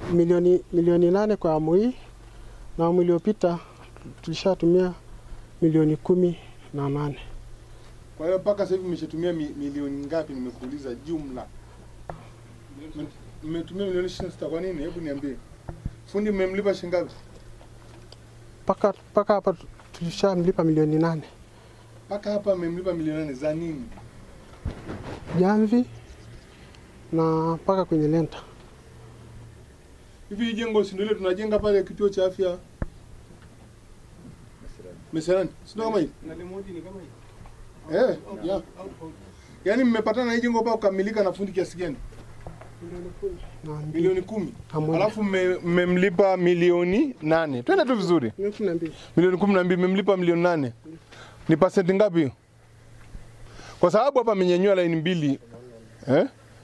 milioni, milioni nane kwa awamu hii na awamu iliyopita tulishatumia milioni kumi na nane. Kwa hiyo mpaka sasa hivi mmeshatumia mi, milioni ngapi? Nimekuuliza jumla. Mme- Mmetumia milioni ishirini na sita. Kwa nini? Hebu niambie. Fundi mmemlipa shilingi ngapi? Mpaka mpaka hapa tulishamlipa milioni nane. Mpaka hapa mmemlipa milioni nane za nini? Jamvi na mpaka kwenye lenta. Hivi hii jengo si ndio ile tunajenga pale kituo cha afya Meserani, si ndio kama hivi? Eh, ya. Yaani mmepatana na hii jengo mpaka kukamilika na fundi kiasi gani? Na mbili. Milioni kumi. Na moja. Alafu mme- mmemlipa milioni nane. Twende tu vizuri. Milioni kumi na mbili. Milioni kumi na mbili mmemlipa milioni nane. Ni pasenti ngapi hiyo? Kwa sababu hapa amenyanyua laini mbili eh?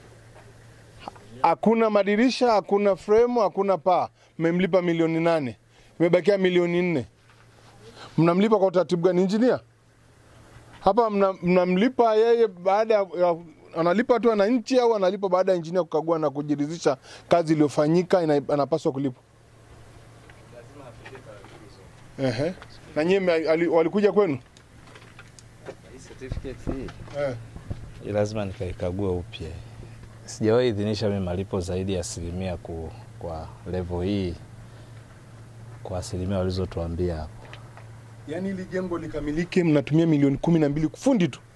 Hakuna madirisha, hakuna fremu, hakuna paa. Mmemlipa milioni nane, imebakia milioni nne. Mnamlipa kwa utaratibu gani? Injinia hapa mna- mnamlipa yeye baada ya ya- analipa tu wananchi au analipa baada ya injinia kukagua na kujiridhisha kazi iliyofanyika ina- anapaswa kulipwa? Ehe. Na nyie mme- ali- walikuja kwenu? Hii certificate hii Eh. hii lazima nikaikagua upya. Sijawahi idhinisha mimi malipo zaidi ya asilimia ku, kwa level hii kwa asilimia walizotuambia hapo. Yaani ili jengo likamilike mnatumia milioni kumi na mbili kufundi tu,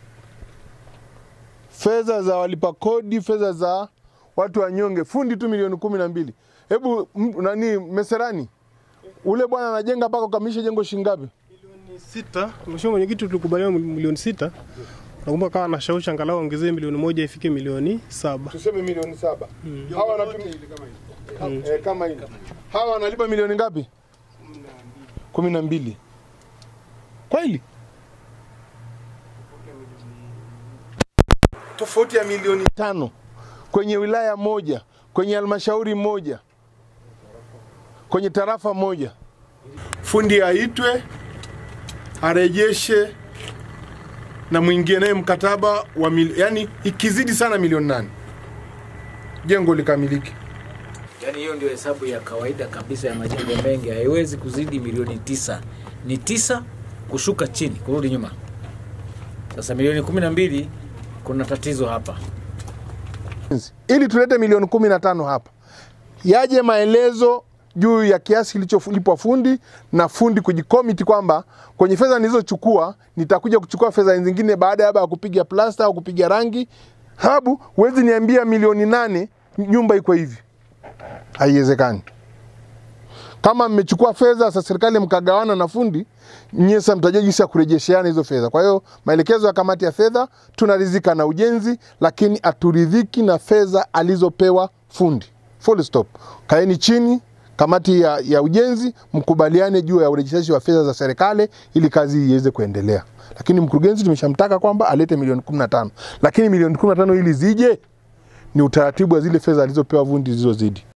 fedha za walipa kodi, fedha za watu wanyonge, fundi tu milioni kumi na mbili. Hebu m- nani Meserani, ule bwana anajenga mpaka kukamilisha jengo shilingi ngapi? Milioni sita. Mheshimiwa Mwenyekiti, tulikubaliana milioni sita. Nakumbuka kawa nashawishi angalau ongezee milioni moja ifike milioni saba. Tuseme milioni saba. Hawa wanatumia eh, kama hili. Hawa wanalipa milioni ngapi? kumi na mbili. Kweli? Tofauti ya milioni tano kwenye wilaya moja, kwenye halmashauri moja, kwenye tarafa moja. Fundi aitwe arejeshe na mwingie naye mkataba wa mil, yani ikizidi sana milioni nane jengo likamilike. Yaani hiyo ndio hesabu ya kawaida kabisa ya majengo mengi, haiwezi kuzidi milioni tisa. Ni tisa kushuka chini, kurudi nyuma. Sasa milioni kumi na mbili kuna tatizo hapa. ili tulete milioni kumi na tano hapa, yaje maelezo juu ya kiasi kilicholipwa fundi na fundi kujikomiti kwamba kwenye fedha nilizochukua nitakuja kuchukua fedha zingine baada ya ya kupiga plasta au kupiga rangi. Sababu huwezi niambia milioni nane nyumba iko hivi, haiwezekani. Kama mmechukua fedha sasa, serikali mkagawana na fundi, nyie sasa mtajua jinsi ya kurejesheana hizo fedha. Kwa hiyo maelekezo ya kamati ya fedha, tunaridhika na ujenzi, lakini haturidhiki na fedha alizopewa fundi. Full stop. Kaeni chini kamati ya, ya ujenzi mkubaliane juu ya urejeshaji wa fedha za serikali ili kazi iweze kuendelea. Lakini mkurugenzi tumeshamtaka kwamba alete milioni 15, lakini milioni 15 ili zije ni utaratibu wa zile fedha alizopewa fundi zilizozidi.